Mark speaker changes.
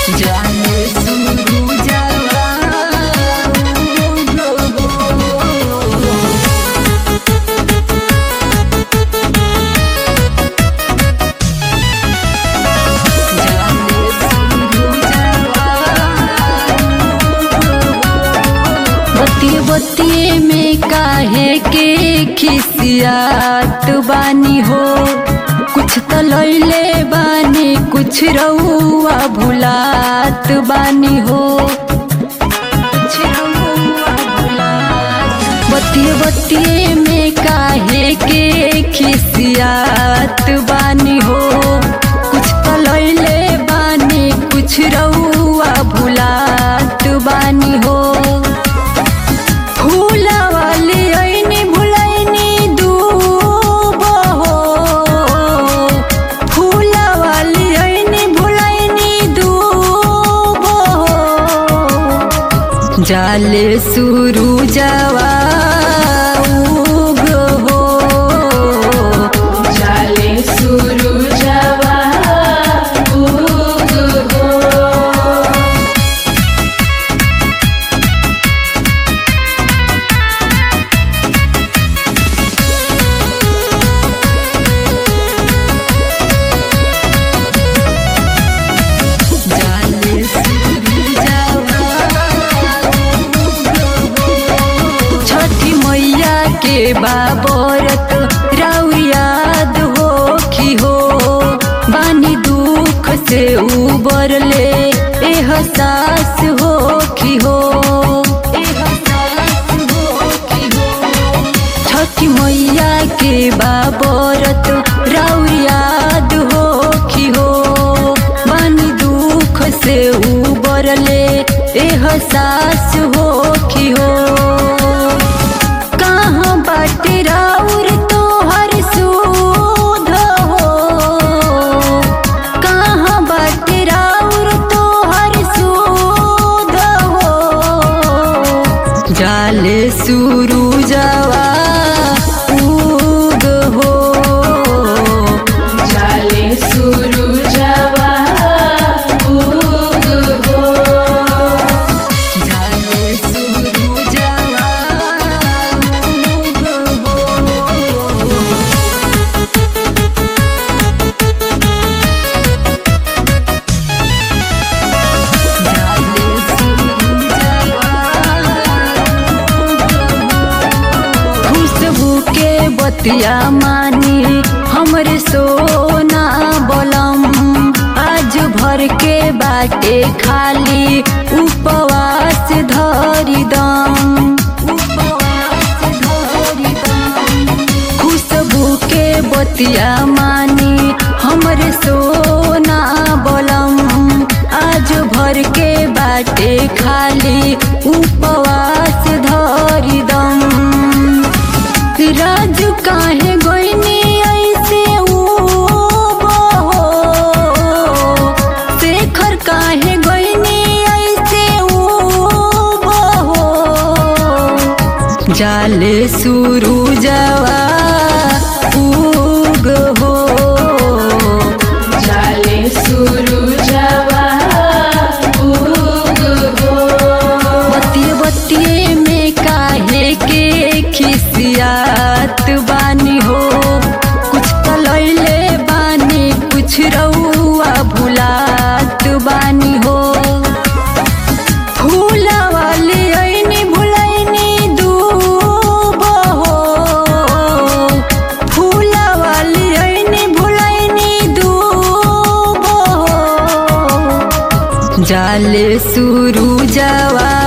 Speaker 1: जाने सुरू जवा जाने सुरू जवा बतिये बतिये में काहे के खिसियात बानी हो कुछ तो लैले बानी कुछ रउआ भुलात बानी हो कुछ रउआ भुलात बतिये बतिये में काहे के खिसियात बानी हो कुछ तो लैले बानी कुछ रउआ भुलात बानी हो फूलवाली ऐनी भुलैनी दूबो हो फूलवाली ऐनी भुलैनी दूबो हो जाले सुरू जवा उग हो
Speaker 2: जाले सुरु जवा उग हो
Speaker 1: जाले सुरू जवा छठी मैया के बाबरत राउ याद हो खी हो बानी दुख से उबरले एहसास हो खी हो एहसास हो खी हो छठी मैया के बाबरत राउ याद हो खी हो बानी दुख से उबरले एहसास हो खी हो कहाँ बाटे राउर तोहर सूध हो कहाँ बाटे राउर तोहर सूध हो जाले सुरू जवा उग हो
Speaker 2: जाले सुरु जवा उग हो
Speaker 1: जाले सुरू जवा उग हो जाले सुरू जवा खुशबू के बतिया मानी हमरे सोना बोलम आज भर के बाटे खाली उपवास धरी दम उपवास धरी दम खुशबू के बतिया मानी हमरे सोना बोलम आज भर के बाटे खाली उपवास धरी दम राजू काहे गोइनी ऐसे उबो हो शेखर काहे गोइनी ऐसे उबो हो जाले सुरू जवा उग हो
Speaker 2: जाले सुरु जवा उग हो
Speaker 1: बतिये बतिये में काहे के खिसियात बानी हो कुछ तो लैले बानी कुछ रउआ भुलात बानी हो फूलवाली ऐनी भुलैनी दूबो हो फूलवाली ऐनी भुलैनी दूबो हो जाले सुरू जवा